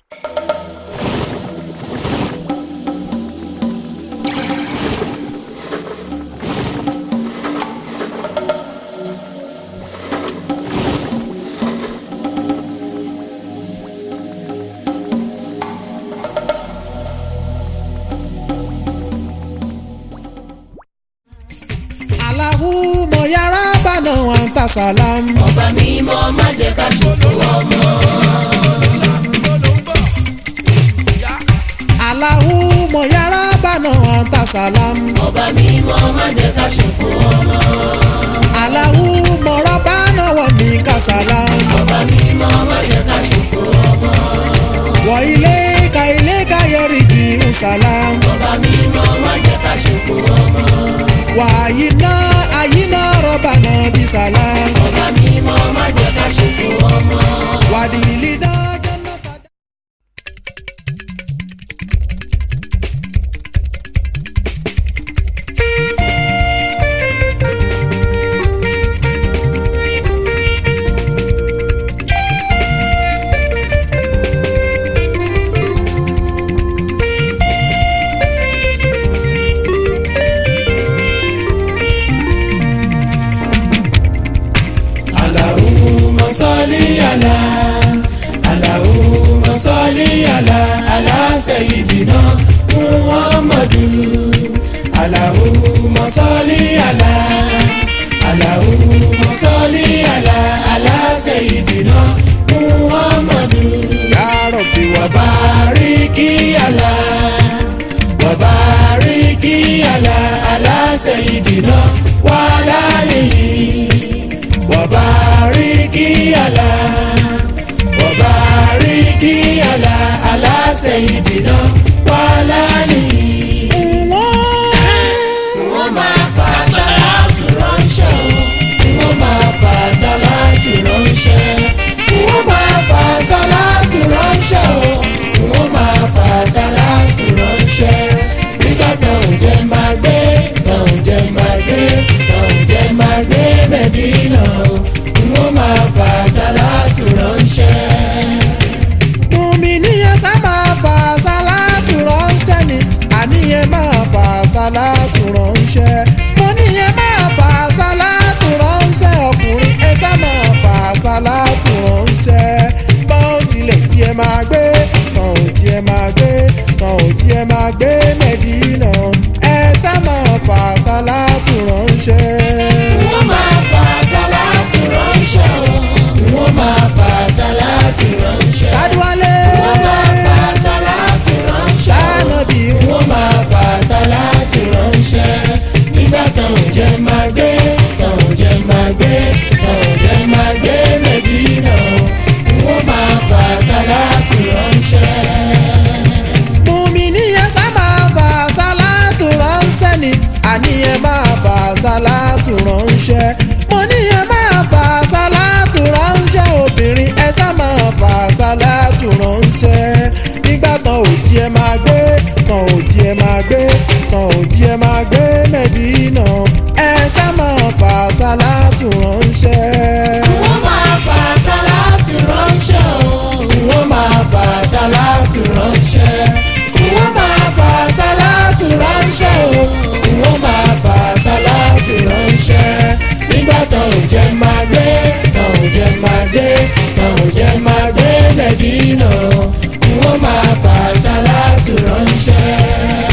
alahu mọ yàrá bànà wọn ta sàlám. ọba mímọ́ má jẹ́ ká ṣòfò ọmọ. alahu mọ yàrá bànà wọn ta sàlám. ọba mímọ́ má jẹ́ ká ṣòfò ọmọ. alahu mọ̀rọ̀ bànà wọn mi ka sàlám. ọba mímọ́ má jẹ́ ká ṣòfò ọmọ. wọ ilé ka ilé ka yẹri jì ń sàlám. ọba mímọ́ má jẹ́ ká ṣòfò ọmọ. wà àyínà àyínà rọ̀bà náà bí sàlám. ọba mímọ́ má jẹ́ ká ṣòfò ọmọ. wàdìlì náà jẹ́nà tàdá. Allahumma salli ala Allahumma salli ala ala sayyidina Muhammadu Allahumma salli ala Allahumma salli ala ala sayyidina Muhammadu ya Rabbi wà bá. Wabariki ala Wabariki ala ala sayyidina wa ala alihi Wabariki ala Wabariki ala ala sayyidina wa ala alihi wọ́n máa fa sàlátù ránṣẹ́ o wọ́n máa fa sàlátù ránṣẹ́ wọ́n máa fa sàlátù ránṣẹ́ o wọ́n máa fa sàlátù ránṣẹ́ nígbà táwọn jẹ́ máa gbé táwọn jẹ́ máa gbé táwọn jẹ́ máa gbé mẹ́dínà o wọ́n máa fa sàlátù ránṣẹ́. Mùmíníyàn sá máa fà sálátù ránṣẹ́ ni àníyàn máa fà sálátù ránṣẹ́. Mo níyàn máa fà sálátù ránṣẹ́ ọkùnrin ẹ sá máa fà sálátù ránṣẹ́. Bọ́n ó tilẹ̀ jí ẹ máa gbé, tàn ò jí ẹ máa gbé, tàn ò jí ẹ máa gbé Mẹ́dínà. Ẹ sá máa fà sálátù ránṣẹ́. wọ́n máa fa sàlátù ránṣẹ́ o wọ́n máa fa sàlátù ránṣẹ́. Sádúwálé. wọ́n máa fa sàlátù ránṣẹ́ o Sánàbí. wọ́n máa fa sàlátù ránṣẹ́. nígbà táwọn jẹ́ máa gbé táwọn jẹ́ máa gbé táwọn jẹ́ máa gbé mẹ́dínà o wọ́n máa fa sàlátù ránṣẹ́. Mùmíníyàn sá máa fà sálátù ránṣẹ́ ni àníyàn máa fà sálátù ránṣẹ́. Mo níyàn máa fà sálátù ránṣẹ́ obìnrin ẹ sá máa fà sálátù ránṣẹ́. Nígbà tán òjì ẹ máa gbé tán òjì ẹ máa gbé tán òjì ẹ máa gbé Mẹ́dínà ẹ sá máa fà sálátù ránṣẹ́. wọ́n máa fa sàlátù ránṣẹ́ o wọ́n máa fa sàlátù ránṣẹ́ wọ́n máa fa sàlátù ránṣẹ́ o wọ́n máa fa sàlátù ránṣẹ́ nígbà táwọn jẹ́ máa gbé táwọn jẹ́ máa gbé táwọn jẹ́ máa gbé mẹ́dínà wọ́n máa fa sàlátù ránṣẹ́.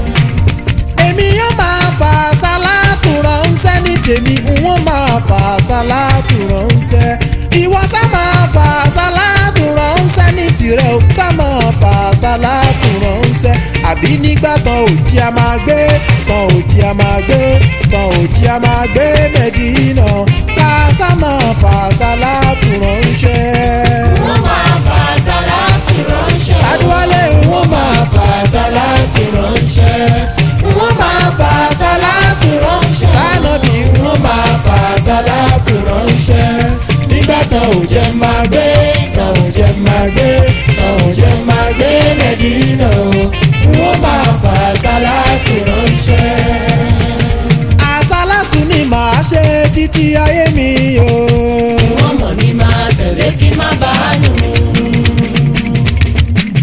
èmi yóò máa fà sálátù ránṣẹ́ ní tèmi wọ́n máa fà sálátù ránṣẹ́ ìwọ sá máa fà sálátù ránṣẹ́ ní tirẹ̀ o sá máa fà sálátù ránṣẹ́ àbí nígbà tán òjì a máa gbé tán òjì a máa gbé tán òjì a máa gbé mẹ́dínà ká sá máa fà sálátù ránṣẹ́. wọ́n máa fa sàlátù ránṣẹ́. Sádúwálé wọ́n máa fa sàlátù ránṣẹ́. wọ́n máa fa sàlátù ránṣẹ́. Sánàbí. wọ́n máa fa sàlátù ránṣẹ́. nígbà táwọn jẹ́ máa gbé táwọn jẹ́ máa gbé táwọn jẹ́ máa gbé mẹ́dínà wọ́n máa fa sàlátù ránṣẹ́. àsálàtù ni màá ṣe títí ayé mi o. wọ́n mọ̀ ní máa tẹ̀lé kí má bàa nù.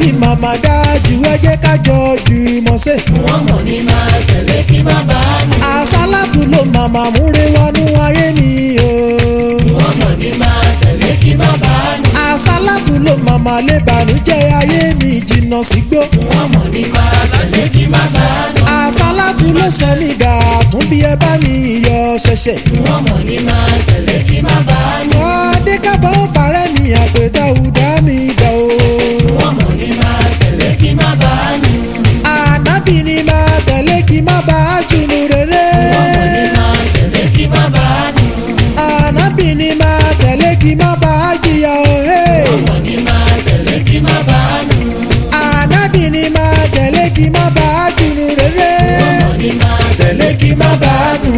ànábì màmá dájú ẹ jẹ́ ká jọ jùmọ̀ ṣe. wọ́n mọ̀ ní máa tẹ̀lé kí má bàa nù. àsálàtù ló màmá múre wọnú ayé mi o. wọ́n mọ̀ ní máa tẹ̀lé kí má bàa nù. àsálàtù ló màmá lè bànújẹ́ ayé mi jìnnà sígbó. wọ́n mọ̀ ní máa tẹ̀lé kí má bàa nù. àsálàtù ló sọ mí gà tún bí ẹ bá mi yọ ṣẹ̀ṣẹ̀. wọ́n mọ̀ ní máa tẹ̀lé kí má bàa nù. ọdẹ kábọ̀ parẹ́ mi àpètà ùdá mi dà o. wọ́n mọ̀ ní máa tẹ̀lé kí má bàa nù. ànábì ni máa tẹ̀lé kí má bàa jùlù rere. wọ́n mọ̀ ní máa tẹ̀lé kí má bàa nù. ànábì ni máa tẹ̀lé kí má bàa jìyà o. hey. wọ́n mọ̀ ní máa tẹ̀lé kí má bàa nù. ànábì ni máa tẹ̀lé kí má bàa jùlù rere. wọ́n mọ̀ ní máa tẹ̀lé kí má bàa nù.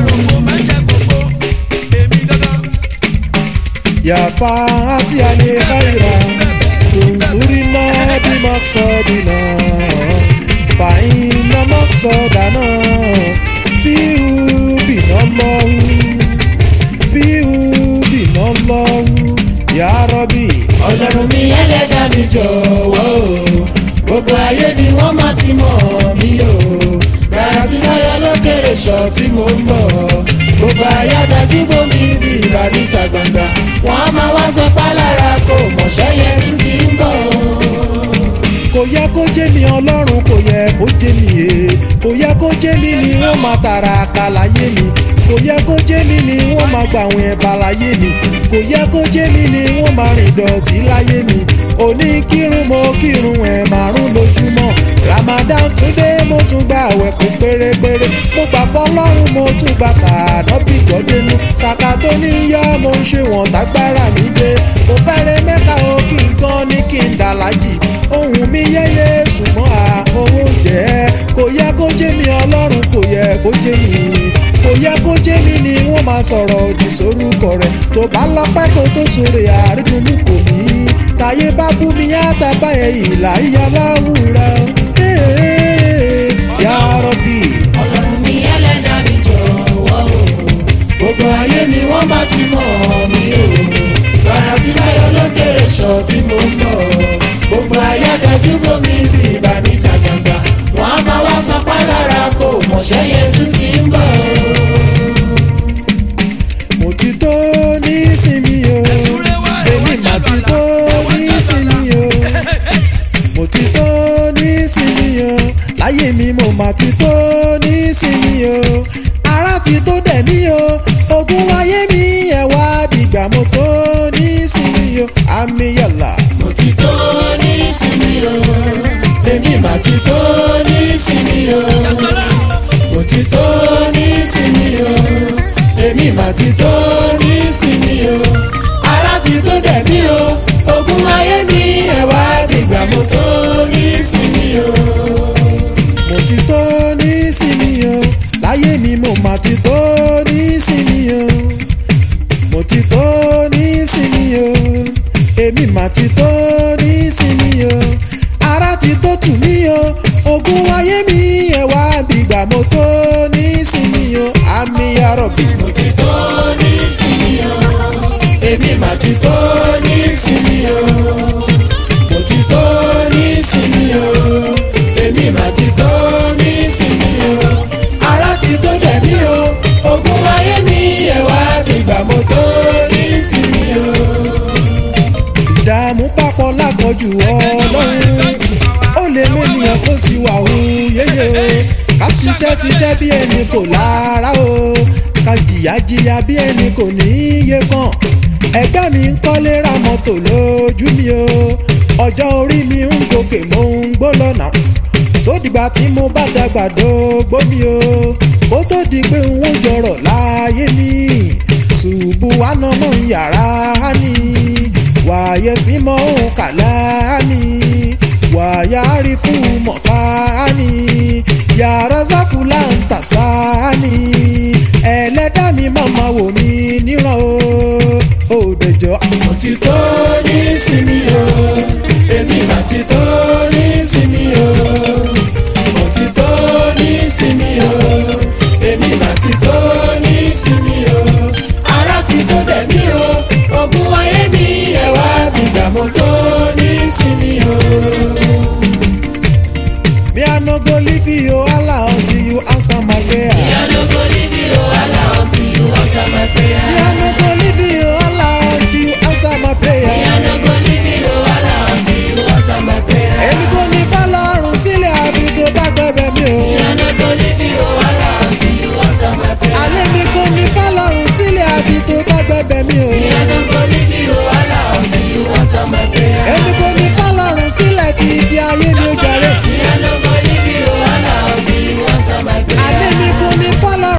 yàfa àti àlè káyìrà tòǹsùrìnà bí mọ́sọ̀dìnà fàyínà mọ́sọ̀dànà fíhù bìnà lọ́hù fíhù bìnà lọ́hù yàrọ́bì. ọlọ́run mi ẹlẹ́dàá mi jọ̀wọ́ o gbogbo ayé ni wọ́n máa ti mọ̀ mí o gbàrà tí lọ́yọ̀ lókèrè ṣọ́ tí mo ń bọ̀ gbogbo ayé adájú bomi bí ìbá níta gbangba wọ́n á máa wá sọ pálára kò mọ̀ṣẹ́ yẹn tún ti ń bọ̀ kò yẹ kó jẹ́ mi ọlọ́run kò yẹ kó jẹ́ mi e kò yẹ kó jẹ́ mi ni wọ́n máa tara àkàlàyé mi kò yẹ kó jẹ́ mi ni wọ́n máa gbà àwọn ẹ̀bà láyé mi kò yẹ kó jẹ́ mi ni wọ́n máa rìn dọ̀tí láyé mi òní kírun mo kírun ẹ̀ márùn lójúmọ́ ramadan tún dé mo tún gba àwẹ̀ kún pérépéré mo gbà fọlọ́run mo tún gbà kàánọ́bì gbọ́dẹ́nu sàkà tó ní yọ mo ń ṣe wọ̀n tágbára mi dé mo fẹ́rẹ̀ mẹ́ka o kí n gan ní kí n dàlájì ohun mi yẹ́yẹ́ ṣùgbọ́n à owó jẹ́ kò yẹ kó jẹ́ mi ọlọ́run kò yẹ kó jẹ́ mi kò yẹ kó jẹ́ mi ni wọ́n máa sọ̀rọ̀ òdì sórúkọ rẹ̀ tó bá lọ́pẹ́ kó tó sóre àrídùnmú kò mí táyé bá bú mi àtàbá ẹ̀ ìlà ìyá láwùrà yà rọ̀bì. ọlọ́run mi ẹlẹ́dàá mi jọ̀wọ́ o gbogbo ayé ni wọ́n máa ti mọ̀ mí o gbàrà tí lọ́yọ̀ lókèrè ṣọ́ tí mo ń bọ̀ gbogbo ayé adájú bomi bí ìbá níta gbangba wọ́n á máa wá sọ pálára kò mọ̀ṣẹ́ yẹn tún ti ń bọ̀ mo ti tó ní sinmi o èmi mà ti tó ní sinmi o mo ti tó ní sinmi o láyé mi mo mà ti tó ní sinmi o ara ti tó dẹ̀ mí o ogun ayé mi ẹ̀ wá dìgbà mo tó ní sinmi o àmì yàrá. mo ti tó ní sinmi o èmi mà ti tó ní sinmi o mo ti tó ní sinmi o èmi mà ti tó ní sinmi o ara ti tó dẹ̀ mí o ogun ayé mi ẹ̀ wá dìgbà mo tó ní sinmi o. mo ti tó ní sinmi o láyé mi mo mà ti tó ní sinmi o mo ti tó ní sinmi o èmi mà ti tó ní sinmi o ara ti tó tù mí o ogun ayé mi ẹ̀ wá dìgbà mo tó ní sinmi o àmì arọ̀bì. mo ti tó ní sinmi o èmi mà ti tó ní sinmi o mo ti tó ní sinmi o èmi mà ti tó ní sinmi o ara ti tó dẹ̀ mí o ogun ayé mi ẹ̀ wá dìgbà mo tó ní sinmi o. ìdààmú papọ̀ lápọ̀jù ọlọ́run ó lè mẹ́nìyàn kó sì wà ó yéye o ká ṣiṣẹ́ ṣiṣẹ́ bí ẹni kò lára o ká jìyà jìyà bí ẹni kò ní iye kan ẹgbẹ́ mi ń kọ́lé ra mọ́tò lójú mi o ọjọ́ orí mi ń gòkè mo ń gbó lọ́nà sódìgbà tí mo bá dàgbà dógbó mi o kó tó di pé n ó jọrọ̀ láyé mi ṣùgbù wà nọ́mọ̀ yàrá ni wàyẹ sí mọ́ òun kàlá ni wàyà rí fún mọ̀tá ni yàrá sákúlà ń tà sá ni ẹlẹ́dá mi màmá wò mí níran o ò dẹjọ́. mo ti tó ní sinmi o èmi mà ti tó